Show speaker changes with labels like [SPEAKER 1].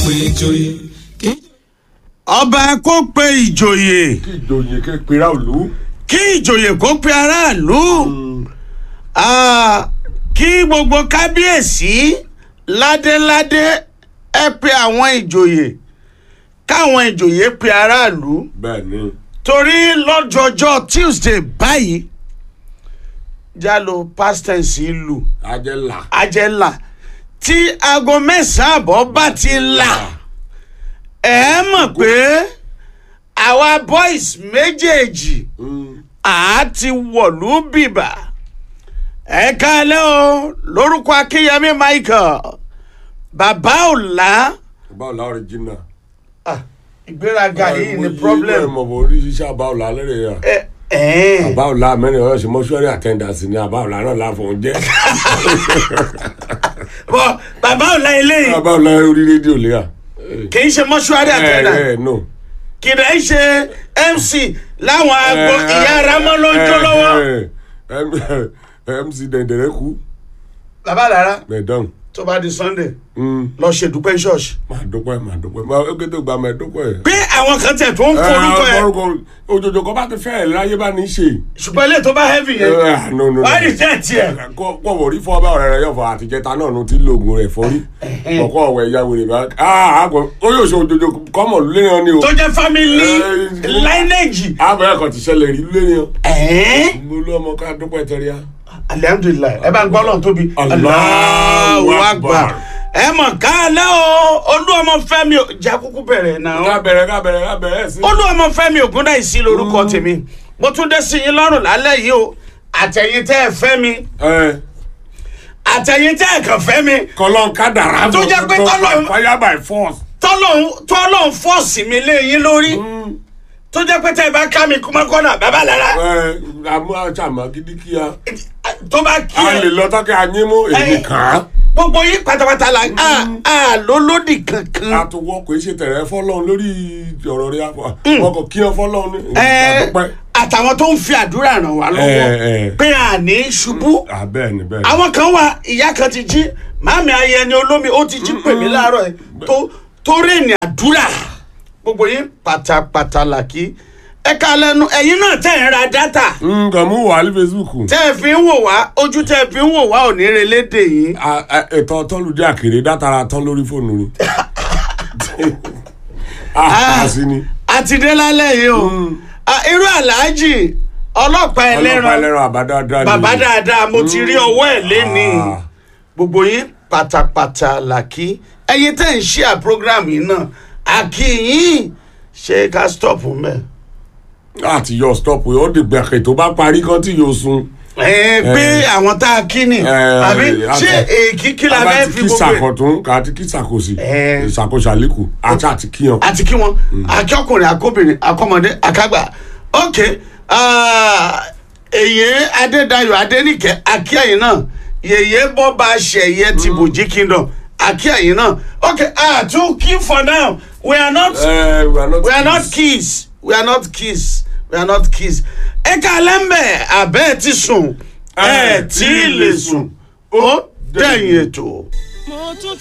[SPEAKER 1] pé ìjòyè kí
[SPEAKER 2] ọba kó pe ìjòyè
[SPEAKER 3] kí ìjòyè ké pera òlu.
[SPEAKER 2] kí ìjòyè kó pe aráàlú Ah, kí gbogbo kábíyèsí ládéládé ẹ pe àwọn ìjòyè káwọn ìjòyè pe aráàlú
[SPEAKER 3] bẹ́ẹ̀ ni
[SPEAKER 2] torí lọ́jọ́jọ́ tuesday báyìí jalo past tense ìlú
[SPEAKER 3] ajẹ́là.
[SPEAKER 2] ajẹ́là tí aago mẹ́sàn-án àbọ̀ bá ti là ẹ mọ̀ pé àwa boys méjèèjì àá ti wọ̀lú bìbà ẹ káalẹ́ o lórúkọ akínyẹmí michael bàbá ọ̀la
[SPEAKER 3] báwo la original.
[SPEAKER 2] Ah, ìgbéraga yìí ni problem
[SPEAKER 3] mo bò orí ṣíṣe àbáwò la lẹ́rẹ̀ yà.
[SPEAKER 2] ẹ ẹ
[SPEAKER 3] àbáwò la mẹ́rin ọ̀yọ́ sí mọ́ṣúárì attendance ni àbáwò la náà láfọ̀ọ́ jẹ́.
[SPEAKER 2] bọ bàbá ọ̀la eléyìí
[SPEAKER 3] àbáwò la orí rédíò lé à.
[SPEAKER 2] kì í ṣe mọ́ṣúárì àtẹ̀dá
[SPEAKER 3] ẹ ẹ no.
[SPEAKER 2] kì í ṣe mc láwọn agbo ìyá aramọ́ ló ń jó lọ́wọ́.
[SPEAKER 3] lọ́wọ́. mc dẹ̀ndẹ̀rẹ̀ kú
[SPEAKER 2] bàbá lára
[SPEAKER 3] mẹ̀dán.
[SPEAKER 2] tó bá di sunday lọ ṣe dúpẹ́ ṣọ́ọ̀ṣì.
[SPEAKER 3] màá dúpẹ́ màá dúpẹ́ màá ó kété gba màá dúpẹ́.
[SPEAKER 2] pé àwọn kan tẹ̀ tó ń forúkọ ẹ̀
[SPEAKER 3] òjòjò kan bá ti fẹ́ ẹ̀ láyé bá ní í ṣe.
[SPEAKER 2] ṣùgbọ́n ilé tó bá heavy yẹn
[SPEAKER 3] Ah, no, no, no.
[SPEAKER 2] wàá rí jẹ́ tiẹ̀.
[SPEAKER 3] kọ́ wò rí fọ́ bá ọ̀rẹ́ rẹ̀ yọ̀ fọ àtijẹ́ta náà ló ti lo oògùn rẹ̀ fọ́rí kọ̀kọ́ ọ̀wẹ̀ ìyá wèrè bá ah àgbọ̀ ó yóò ṣe òjòjò kọ́mọ̀ léyan ni o
[SPEAKER 2] tó jẹ́ family
[SPEAKER 3] Eh,
[SPEAKER 2] lineage.
[SPEAKER 3] àbẹ̀ ẹ̀kọ́ ti ṣẹlẹ̀ rí léyan
[SPEAKER 2] ẹ̀ẹ́n
[SPEAKER 3] mo lé ọmọ ká dúpẹ́ tẹ́ríà.
[SPEAKER 2] alihamudulilayi ẹ bá ń gbọ́ lọ́n tóbi.
[SPEAKER 3] Allahu Akbar.
[SPEAKER 2] ẹ mọ̀ káàlẹ́ o olú ọmọ fẹ́mi ò jẹ́ kúkú bẹ̀rẹ̀
[SPEAKER 3] ká
[SPEAKER 2] náà.
[SPEAKER 3] bẹ̀rẹ̀ ká bẹ̀rẹ̀ ká bẹ̀rẹ̀ sí.
[SPEAKER 2] olú ọmọ fẹ́mi ògúndà ìsí lórúkọ tèmi mo tún dé sí yín lọ́rùn lálẹ́ yìí o àtẹ̀yìn tẹ́ ẹ fẹ́ mi
[SPEAKER 3] ẹ
[SPEAKER 2] àtẹ̀yìn tẹ́ ẹ kàn fẹ́ mi
[SPEAKER 3] kọlọ́n ká dàrá
[SPEAKER 2] Tó jẹ́ pé tọ́lọ́-
[SPEAKER 3] fire by force.
[SPEAKER 2] tọ́lọ́hún tọ́lọ́hún fọ́ọ̀sì mi lé yín lórí tó jẹ́ pé tẹ́ ẹ bá ká mi kúmọ́kọ́nà bàbá lára
[SPEAKER 3] ẹ àmú àṣàmà gidi kíá.
[SPEAKER 2] tó bá kí
[SPEAKER 3] a
[SPEAKER 2] ẹ
[SPEAKER 3] lè lọ tọ́kẹ́ anyímú èmi
[SPEAKER 2] Ẹ-
[SPEAKER 3] kàn án.
[SPEAKER 2] gbogbo yín pátápátá la a a ló lódì kankan.
[SPEAKER 3] àtúwọ́ kò ṣe tẹ̀rẹ̀ fọ́lọ́run lórí ọ̀rọ̀ rẹ̀ àfọ̀ wọn kò kí ọ fọ́lọ́run ní
[SPEAKER 2] ẹ
[SPEAKER 3] ìdúpẹ́.
[SPEAKER 2] àtàwọn tó ń fi àdúrà ràn wá
[SPEAKER 3] Ẹ,
[SPEAKER 2] lọ́wọ́
[SPEAKER 3] ẹ.
[SPEAKER 2] pé à ní ṣubú
[SPEAKER 3] bẹ́ẹ̀ ni bẹ́ẹ̀ ni.
[SPEAKER 2] àwọn kan wà ìyá kan ti jí màmí ayẹni olómi ó ti jí pè mí láàárọ̀ ẹ̀ tó tó rìnrìn àdúrà gbogbo yín pátápátá là kí ẹ ká lẹ́nu ẹ̀yin náà tẹ̀ ń ra dátà
[SPEAKER 3] nǹkan mú wà ní facebook.
[SPEAKER 2] tẹ́ ẹ fi ń wò wá ojú tẹ́ ẹ fi ń wò wá ò ní relédè yín
[SPEAKER 3] A- a- ètò tọ́lùdé àkèrè dátara tán lórí fóònù ni. a sí ni.
[SPEAKER 2] àti dé lálẹ́ yìí o Ah, irú aláàjì ọlọ́pàá
[SPEAKER 3] ọlọ́pàá
[SPEAKER 2] ẹlẹ́ran
[SPEAKER 3] ẹlẹ́ran àbádáadáa ni.
[SPEAKER 2] bàbá dáadáa mo ti rí ọwọ́ ẹ̀ lénìí
[SPEAKER 3] Ah.
[SPEAKER 2] gbogbo yín pátápátá làkí ẹ̀yin tẹ́ ń ṣí à program yìí náà àkí yín ṣé ká stop mẹ́.
[SPEAKER 3] láti yọ stop ó dìgbà kè tó bá parí kan tí yóò sun.
[SPEAKER 2] ẹ pé àwọn tá a kí ni àbí ṣé èkí kí la fẹ́ fi
[SPEAKER 3] kí
[SPEAKER 2] gbogbo ẹ̀
[SPEAKER 3] sàkọ̀tún àti kí sàkósì
[SPEAKER 2] Ẹ.
[SPEAKER 3] ìṣàkóso àlékù àti àti kíyan.
[SPEAKER 2] àti kí wọn akọkùnrin akóbìnrin akọmọdé akágbà ok ah, èyí adédayọ̀ adéníkẹ́ akíyẹ̀yìn náà yèyé bọ́ba ṣẹ̀yẹ ti bòjí kingdom akíyẹ̀yìn náà ok ah too key for now we are not
[SPEAKER 3] ẹ we are not.
[SPEAKER 2] we are not kids we are not kids we are not kids ẹ ká lẹ́mbẹ̀ abẹ́ ẹ ti sùn ẹ tí ì lè sùn ó dẹ̀yìn ètò.
[SPEAKER 4] mo tún